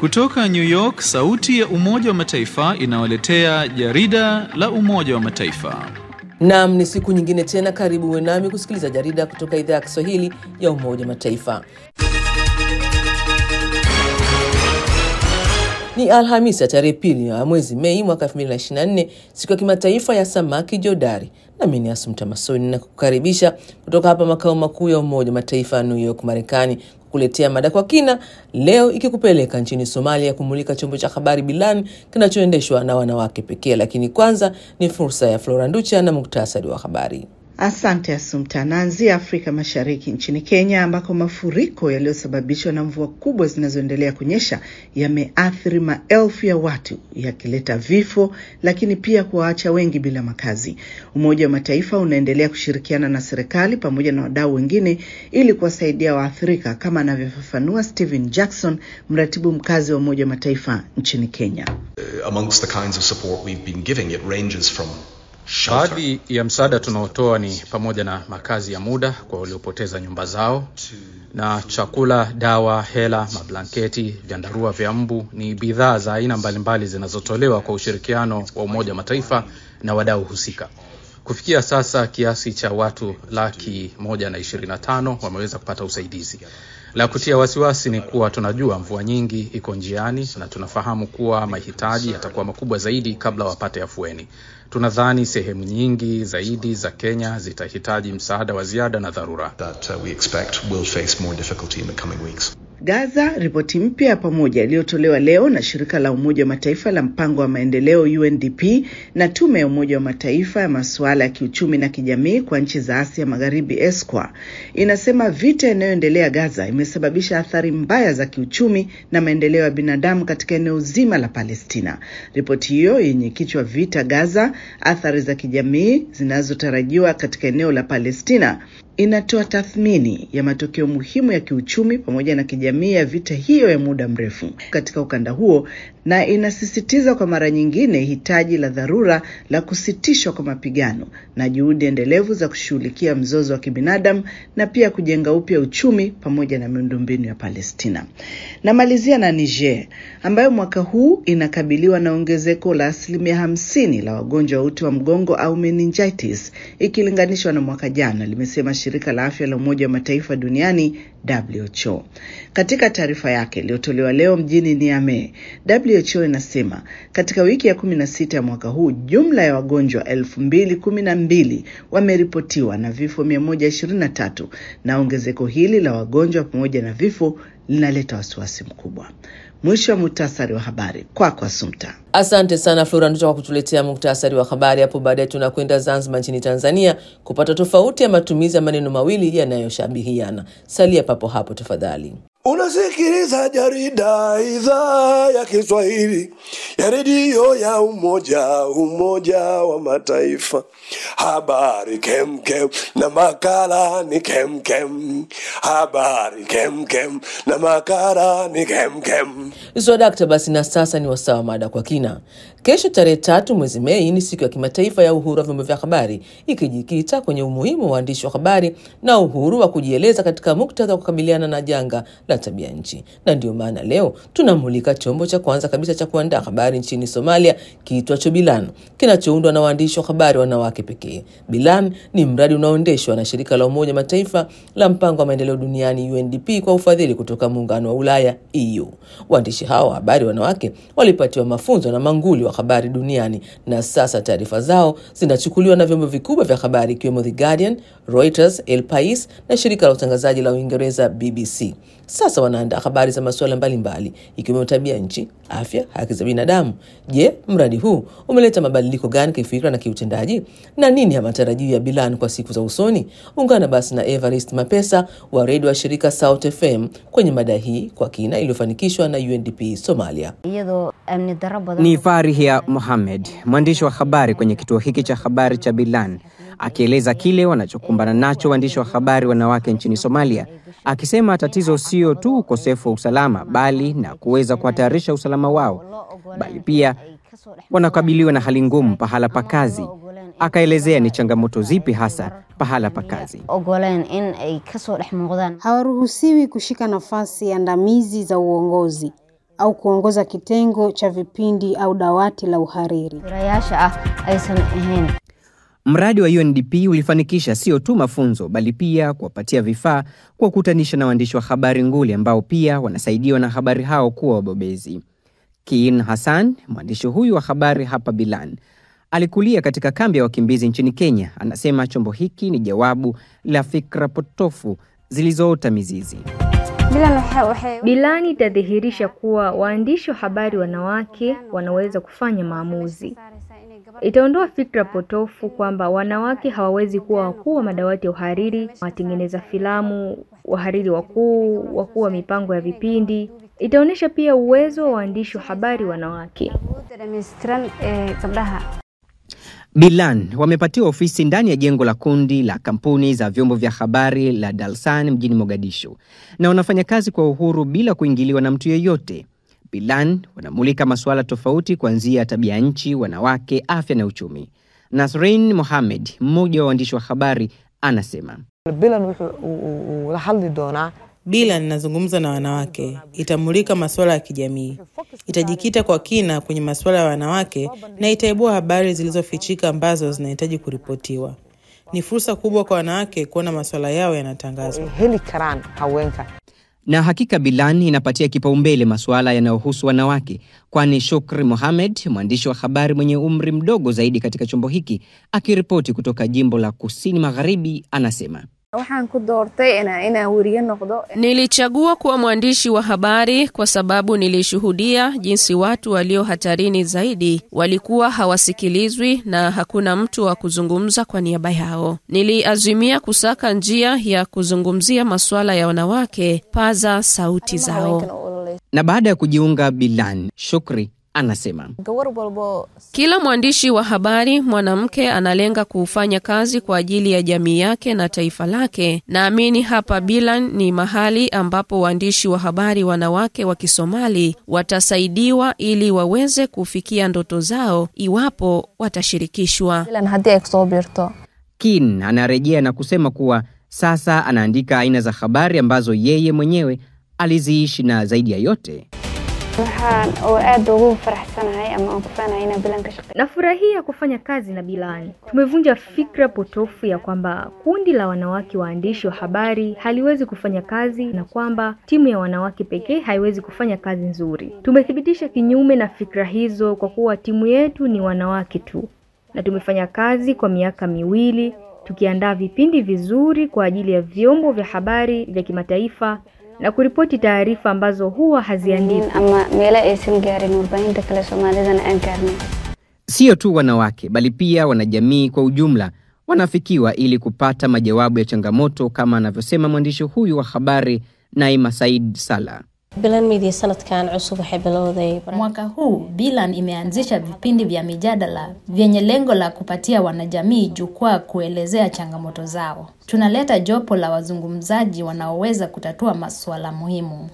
Kutoka New York, sauti ya Umoja wa Mataifa inawaletea jarida la Umoja wa Mataifa. Naam, ni siku nyingine tena, karibu uwe nami kusikiliza jarida kutoka idhaa ya Kiswahili ya Umoja wa Mataifa. Ni Alhamisi ya tarehe pili ya mwezi Mei mwaka 2024, siku ya kimataifa ya samaki jodari. Nami ni Asumta Masoni na kukaribisha kutoka hapa makao makuu ya Umoja wa Mataifa ya New York, Marekani, kukuletea mada kwa kina leo, ikikupeleka nchini Somalia kumulika chombo cha habari Bilan kinachoendeshwa na wanawake pekee. Lakini kwanza ni fursa ya Flora Nducha na muktasari wa habari. Asante Asumta. Naanzia Afrika Mashariki, nchini Kenya, ambako mafuriko yaliyosababishwa na mvua kubwa zinazoendelea kunyesha yameathiri maelfu ya watu, yakileta vifo, lakini pia kuwaacha wengi bila makazi. Umoja wa Mataifa unaendelea kushirikiana na serikali pamoja na wadau wengine ili kuwasaidia waathirika, kama anavyofafanua Stephen Jackson, mratibu mkazi wa Umoja wa Mataifa nchini Kenya. Uh, amongst the kinds of support we've been giving, it ranges from Baadhi ya msaada tunaotoa ni pamoja na makazi ya muda kwa waliopoteza nyumba zao na chakula, dawa, hela, mablanketi, vyandarua vya mbu. Ni bidhaa za aina mbalimbali zinazotolewa kwa ushirikiano wa Umoja wa Mataifa na wadau husika. Kufikia sasa kiasi cha watu laki moja na ishirini na tano wameweza kupata usaidizi. La kutia wasiwasi ni kuwa tunajua mvua nyingi iko njiani na tunafahamu kuwa mahitaji yatakuwa makubwa zaidi kabla wapate afueni. Tunadhani sehemu nyingi zaidi za Kenya zitahitaji msaada wa ziada na dharura. that uh, we expect will face more difficulty in the coming weeks. Gaza. Ripoti mpya ya pamoja iliyotolewa leo na shirika la Umoja wa Mataifa la mpango wa maendeleo UNDP na tume ya Umoja wa Mataifa ya masuala ya kiuchumi na kijamii kwa nchi za Asia Magharibi ESCOWA inasema vita inayoendelea Gaza imesababisha athari mbaya za kiuchumi na maendeleo ya binadamu katika eneo zima la Palestina. Ripoti hiyo yenye kichwa vita Gaza, athari za kijamii zinazotarajiwa katika eneo la Palestina inatoa tathmini ya matokeo muhimu ya kiuchumi pamoja na kijamii ya vita hiyo ya muda mrefu katika ukanda huo na inasisitiza kwa mara nyingine hitaji la dharura la kusitishwa kwa mapigano na juhudi endelevu za kushughulikia mzozo wa kibinadamu na pia kujenga upya uchumi pamoja na miundombinu ya Palestina. Namalizia na Niger ambayo mwaka huu inakabiliwa na ongezeko la asilimia hamsini la wagonjwa wa uti wa mgongo au meningitis ikilinganishwa na mwaka jana, limesema shirika la afya la Umoja wa Mataifa duniani WHO. Katika taarifa yake iliyotolewa leo mjini Niamey, WHO inasema katika wiki ya kumi na sita ya mwaka huu jumla ya wagonjwa elfu mbili kumi na mbili wameripotiwa na vifo mia moja ishirini na tatu na ongezeko hili la wagonjwa pamoja na vifo linaleta wasiwasi mkubwa. Mwisho wa muhtasari wa habari kwako, Asumta. Asante sana Flora Nduta kwa kutuletea muktasari wa habari. Hapo baadaye tunakwenda Zanzibar nchini Tanzania kupata tofauti ya matumizi ya maneno mawili yanayoshabihiana. Salia papo hapo tafadhali. Unasikiliza jarida idhaa ya Kiswahili ya redio ya Umoja Umoja wa Mataifa. Habari kemkem na makala ni kemkem. Habari kemkem na makala ni kemkem. Swadakta basi, na sasa ni wasawa mada kwa kina. Kesho tarehe tatu mwezi Mei ni siku ya kimataifa ya uhuru wa vyombo vya habari, ikijikita kwenye umuhimu wa waandishi wa habari na uhuru wa kujieleza katika muktadha wa kukabiliana na janga la tabia nchi. Na ndio maana leo tunamulika chombo cha kwanza kabisa cha kuandaa habari nchini Somalia kiitwacho Bilan, kinachoundwa na waandishi wa habari wanawake pekee. Bilan ni mradi unaoendeshwa na shirika la Umoja Mataifa la mpango wa maendeleo duniani UNDP kwa ufadhili kutoka muungano wa Ulaya EU. Waandishi hao wa habari wanawake walipatiwa mafunzo na manguli wa habari duniani na sasa taarifa zao zinachukuliwa na vyombo vikubwa vya habari ikiwemo The Guardian, Reuters, El Pais na shirika la utangazaji la Uingereza BBC. Sasa wanaandaa habari za masuala mbalimbali ikiwemo tabia nchi, afya, haki za binadamu. Je, mradi huu umeleta mabadiliko gani kifikra na kiutendaji, na nini ya matarajio ya Bilan kwa siku za usoni? Ungana basi na Evarist Mapesa wa redio wa shirika South FM kwenye mada hii kwa kina iliyofanikishwa na UNDP Somalia. Ni Farihia Mohamed, mwandishi wa habari kwenye kituo hiki cha habari cha Bilan, akieleza kile wanachokumbana nacho waandishi wa habari wanawake nchini Somalia, akisema tatizo sio tu ukosefu wa usalama, bali na kuweza kuhatarisha usalama wao, bali pia wanakabiliwa na hali ngumu pahala pa kazi. Akaelezea ni changamoto zipi hasa pahala pa kazi. Hawaruhusiwi kushika nafasi andamizi za uongozi. au kuongoza kitengo cha vipindi au dawati la uhariri. Mradi wa UNDP ulifanikisha sio tu mafunzo bali pia kuwapatia vifaa, kuwakutanisha na waandishi wa habari nguli ambao pia wanasaidiwa na habari hao kuwa wabobezi. Kiin Hassan, mwandishi huyu wa habari hapa Bilan, alikulia katika kambi ya wakimbizi nchini Kenya. Anasema chombo hiki ni jawabu la fikra potofu zilizoota mizizi. Bilani itadhihirisha kuwa waandishi wa habari wanawake wanaweza kufanya maamuzi. Itaondoa fikra potofu kwamba wanawake hawawezi kuwa wakuu wa madawati ya uhariri, watengeneza filamu, wahariri wakuu, wakuu wa mipango ya vipindi. Itaonyesha pia uwezo wa waandishi wa habari wanawake. Bilan wamepatiwa ofisi ndani ya jengo la kundi la kampuni za vyombo vya habari la Dalsan mjini Mogadishu, na wanafanya kazi kwa uhuru bila kuingiliwa na mtu yeyote. Bilan wanamulika masuala tofauti kuanzia tabia nchi, wanawake, afya na uchumi. Nasrin Mohamed, mmoja wa waandishi wa habari, anasema Bila ninazungumza na wanawake, itamulika masuala ya kijamii, itajikita kwa kina kwenye masuala ya wanawake na itaibua habari zilizofichika ambazo zinahitaji kuripotiwa. Ni fursa kubwa kwa wanawake kuona masuala yao yanatangazwa. na hakika Bilan inapatia kipaumbele masuala yanayohusu wanawake, kwani Shukri Mohamed, mwandishi wa habari mwenye umri mdogo zaidi katika chombo hiki, akiripoti kutoka jimbo la kusini magharibi, anasema Nilichagua kuwa mwandishi wa habari kwa sababu nilishuhudia jinsi watu walio hatarini zaidi walikuwa hawasikilizwi na hakuna mtu wa kuzungumza kwa niaba yao. Niliazimia kusaka njia ya kuzungumzia masuala ya wanawake, paza sauti zao. na baada ya kujiunga Bilan, Shukri anasema Kila mwandishi wa habari mwanamke analenga kufanya kazi kwa ajili ya jamii yake na taifa lake. Naamini hapa Bilan ni mahali ambapo waandishi wa habari wanawake wa Kisomali watasaidiwa ili waweze kufikia ndoto zao iwapo watashirikishwa. Kin anarejea na kusema kuwa sasa anaandika aina za habari ambazo yeye mwenyewe aliziishi na zaidi ya yote Nafurahia kufanya kazi na Bilani. Tumevunja fikra potofu ya kwamba kundi la wanawake waandishi wa habari haliwezi kufanya kazi na kwamba timu ya wanawake pekee haiwezi kufanya kazi nzuri. Tumethibitisha kinyume na fikra hizo kwa kuwa timu yetu ni wanawake tu, na tumefanya kazi kwa miaka miwili tukiandaa vipindi vizuri kwa ajili ya vyombo vya habari vya kimataifa na kuripoti taarifa ambazo huwa haziandikwi. Sio tu wanawake bali pia wanajamii kwa ujumla wanafikiwa ili kupata majawabu ya changamoto, kama anavyosema mwandishi huyu wa habari Naima Said Sala. Mwaka huu Bilan imeanzisha vipindi vya mijadala vyenye lengo la kupatia wanajamii jukwaa kuelezea changamoto zao. Tunaleta jopo la wazungumzaji wanaoweza kutatua masuala muhimu.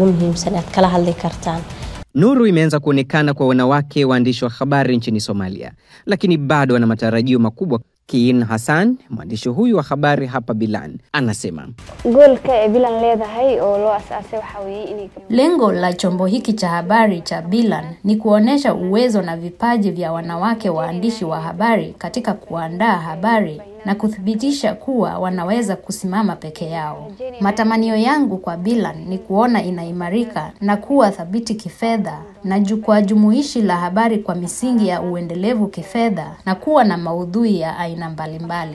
Nuru imeanza kuonekana kwa wanawake waandishi wa habari nchini Somalia, lakini bado wana matarajio makubwa. Kiin Hassan, mwandishi huyu wa habari hapa Bilan, anasema Lengo la chombo hiki cha habari cha Bilan ni kuonesha uwezo na vipaji vya wanawake waandishi wa habari katika kuandaa habari na kuthibitisha kuwa wanaweza kusimama peke yao. Matamanio yangu kwa Bilan ni kuona inaimarika na kuwa thabiti kifedha na jukwaa jumuishi la habari kwa misingi ya uendelevu kifedha na kuwa na maudhui ya aina mbalimbali.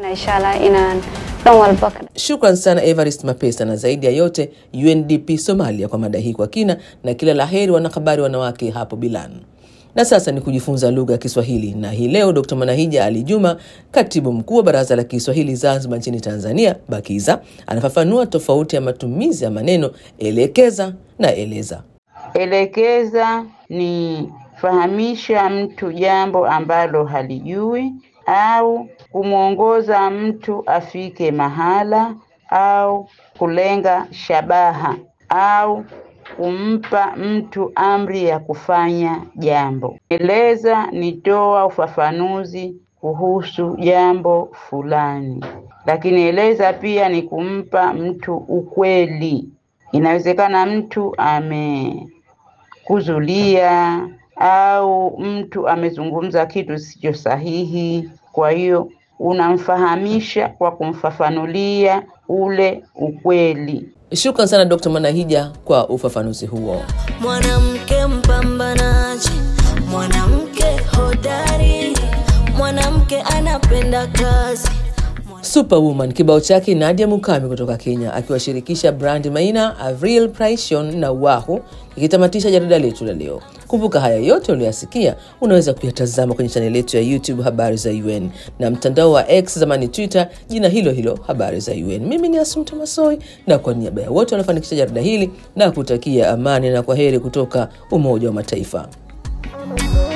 Shukran sana Evarist Mapesa, na zaidi ya yote UNDP Somalia kwa mada hii kwa kina, na kila la heri wanahabari wanawake hapo Bilan. Na sasa ni kujifunza lugha ya Kiswahili, na hii leo Dr. Manahija Ali Juma, katibu mkuu wa Baraza la Kiswahili Zanzibar nchini Tanzania, BAKIZA, anafafanua tofauti ya matumizi ya maneno elekeza na eleza. Elekeza ni fahamisha mtu jambo ambalo halijui au kumwongoza mtu afike mahala au kulenga shabaha au kumpa mtu amri ya kufanya jambo. Eleza ni toa ufafanuzi kuhusu jambo fulani, lakini eleza pia ni kumpa mtu ukweli. Inawezekana mtu ame kuzulia au mtu amezungumza kitu sicho sahihi. Kwa hiyo unamfahamisha kwa kumfafanulia ule ukweli. Shukran sana Dr. Manahija kwa ufafanuzi huo. Mwanamke mpambanaji, mwanamke hodari, mwanamke anapenda kazi. Superwoman kibao chake Nadia Mukami kutoka Kenya akiwashirikisha Brandi Maina, Avril Pricion na Wahu ikitamatisha jarida letu la leo. Kumbuka haya yote uliyoyasikia unaweza kuyatazama kwenye chaneli yetu ya YouTube Habari za UN na mtandao wa X zamani Twitter, jina hilo hilo Habari za UN. Mimi ni Asumta Masoi na kwa niaba ya wote wanafanikisha jarida hili na kutakia amani na kwa heri kutoka Umoja wa Mataifa.